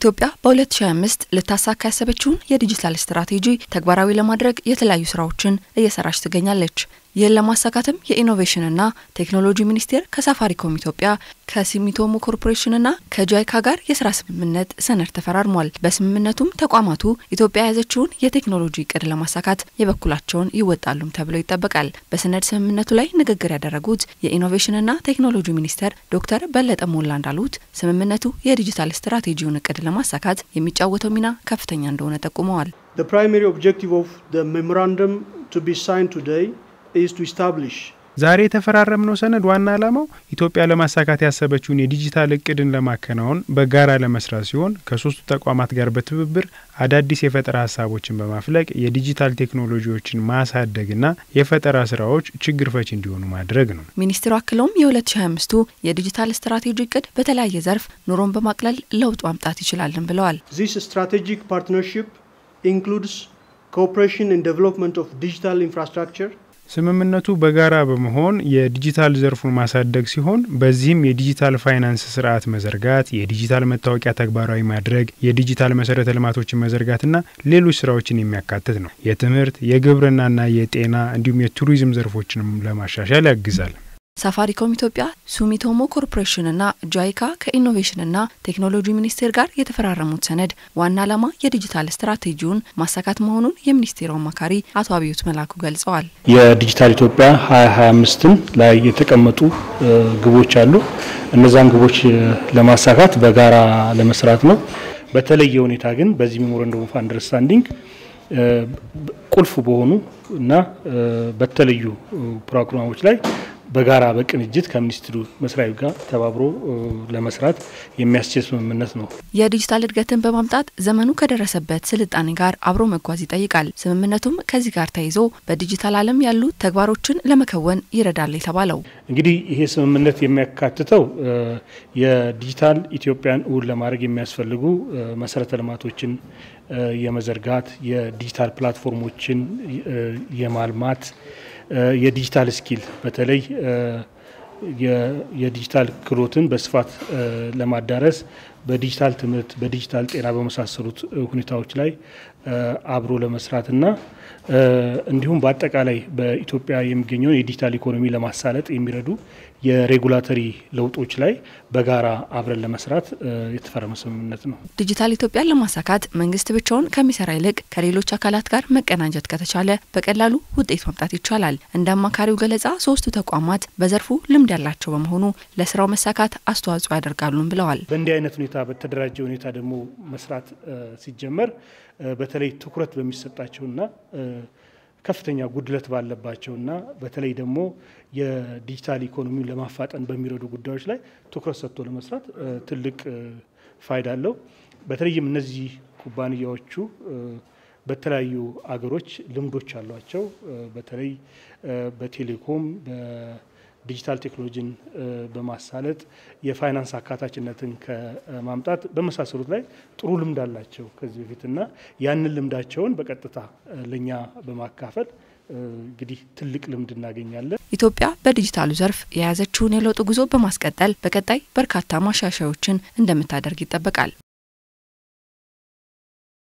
ኢትዮጵያ በ2025 ልታሳካ ያሰበችውን የዲጂታል ስትራቴጂ ተግባራዊ ለማድረግ የተለያዩ ስራዎችን እየሰራች ትገኛለች። ይህን ለማሳካትም የኢኖቬሽንና ቴክኖሎጂ ሚኒስቴር ከሳፋሪኮም ኢትዮጵያ ከሲሚቶሞ ኮርፖሬሽንና ከጃይካ ጋር የስራ ስምምነት ሰነድ ተፈራርሟል። በስምምነቱም ተቋማቱ ኢትዮጵያ የያዘችውን የቴክኖሎጂ እቅድ ለማሳካት የበኩላቸውን ይወጣሉም ተብሎ ይጠበቃል። በሰነድ ስምምነቱ ላይ ንግግር ያደረጉት የኢኖቬሽንና ቴክኖሎጂ ሚኒስቴር ዶክተር በለጠ ሞላ እንዳሉት ስምምነቱ የዲጂታል ስትራቴጂውን እቅድ ለማሳካት የሚጫወተው ሚና ከፍተኛ እንደሆነ ጠቁመዋል። The primary objective of the memorandum to be signed today is to establish ዛሬ የተፈራረምነው ሰነድ ዋና ዓላማው ኢትዮጵያ ለማሳካት ያሰበችውን የዲጂታል እቅድን ለማከናወን በጋራ ለመስራት ሲሆን ከሶስቱ ተቋማት ጋር በትብብር አዳዲስ የፈጠራ ሀሳቦችን በማፍለቅ የዲጂታል ቴክኖሎጂዎችን ማሳደግና የፈጠራ ስራዎች ችግር ፈች እንዲሆኑ ማድረግ ነው። ሚኒስትሩ አክለውም የ2025ቱ የዲጂታል ስትራቴጂ እቅድ በተለያየ ዘርፍ ኑሮን በማቅለል ለውጥ ማምጣት ይችላልን ብለዋል። this strategic partnership includes cooperation in development of digital infrastructure ስምምነቱ በጋራ በመሆን የዲጂታል ዘርፉን ማሳደግ ሲሆን በዚህም የዲጂታል ፋይናንስ ስርዓት መዘርጋት፣ የዲጂታል መታወቂያ ተግባራዊ ማድረግ፣ የዲጂታል መሰረተ ልማቶችን መዘርጋትና ሌሎች ስራዎችን የሚያካትት ነው። የትምህርት የግብርናና የጤና እንዲሁም የቱሪዝም ዘርፎችንም ለማሻሻል ያግዛል። ሳፋሪኮም ኢትዮጵያ፣ ሱሚቶሞ ኮርፖሬሽንና ጃይካ ከኢኖቬሽንና ቴክኖሎጂ ሚኒስቴር ጋር የተፈራረሙት ሰነድ ዋና ዓላማ የዲጂታል ስትራቴጂውን ማሳካት መሆኑን የሚኒስቴሩ አማካሪ አቶ አብዮት መላኩ ገልጸዋል። የዲጂታል ኢትዮጵያ 2025ን ላይ የተቀመጡ ግቦች አሉ። እነዛን ግቦች ለማሳካት በጋራ ለመስራት ነው። በተለየ ሁኔታ ግን በዚህ ሜሞራንደም ኦፍ አንደርስታንዲንግ ቁልፍ በሆኑ እና በተለዩ ፕሮግራሞች ላይ በጋራ በቅንጅት ከሚኒስትሩ መስሪያ ቤት ጋር ተባብሮ ለመስራት የሚያስችል ስምምነት ነው። የዲጂታል እድገትን በማምጣት ዘመኑ ከደረሰበት ስልጣኔ ጋር አብሮ መጓዝ ይጠይቃል። ስምምነቱም ከዚህ ጋር ተይዞ በዲጂታል ዓለም ያሉ ተግባሮችን ለመከወን ይረዳል የተባለው እንግዲህ ይሄ ስምምነት የሚያካትተው የዲጂታል ኢትዮጵያን እውን ለማድረግ የሚያስፈልጉ መሰረተ ልማቶችን የመዘርጋት የዲጂታል ፕላትፎርሞችን የማልማት የዲጂታል ስኪል በተለይ የዲጂታል ክህሎትን በስፋት ለማዳረስ በዲጂታል ትምህርት፣ በዲጂታል ጤና በመሳሰሉት ሁኔታዎች ላይ አብሮ ለመስራትና እንዲሁም በአጠቃላይ በኢትዮጵያ የሚገኘውን የዲጂታል ኢኮኖሚ ለማሳለጥ የሚረዱ የሬጉላተሪ ለውጦች ላይ በጋራ አብረን ለመስራት የተፈረመ ስምምነት ነው። ዲጂታል ኢትዮጵያን ለማሳካት መንግስት ብቻውን ከሚሰራ ይልቅ ከሌሎች አካላት ጋር መቀናጀት ከተቻለ በቀላሉ ውጤት ማምጣት ይቻላል። እንደ አማካሪው ገለጻ ሶስቱ ተቋማት በዘርፉ ልምድ ያላቸው በመሆኑ ለስራው መሳካት አስተዋጽኦ ያደርጋሉም ብለዋል። በእንዲህ አይነት ሁኔታ በተደራጀ ሁኔታ ደግሞ መስራት ሲጀመር በተለይ ትኩረት በሚሰጣቸውና ከፍተኛ ጉድለት ባለባቸውና በተለይ ደግሞ የዲጂታል ኢኮኖሚውን ለማፋጠን በሚረዱ ጉዳዮች ላይ ትኩረት ሰጥቶ ለመስራት ትልቅ ፋይዳ አለው። በተለይም እነዚህ ኩባንያዎቹ በተለያዩ አገሮች ልምዶች አሏቸው። በተለይ በቴሌኮም ዲጂታል ቴክኖሎጂን በማሳለጥ የፋይናንስ አካታችነትን ከማምጣት በመሳሰሉት ላይ ጥሩ ልምድ አላቸው ከዚህ በፊትና ያንን ልምዳቸውን በቀጥታ ለእኛ በማካፈል እንግዲህ ትልቅ ልምድ እናገኛለን። ኢትዮጵያ በዲጂታሉ ዘርፍ የያዘችውን የለውጥ ጉዞ በማስቀጠል በቀጣይ በርካታ ማሻሻዮችን እንደምታደርግ ይጠበቃል።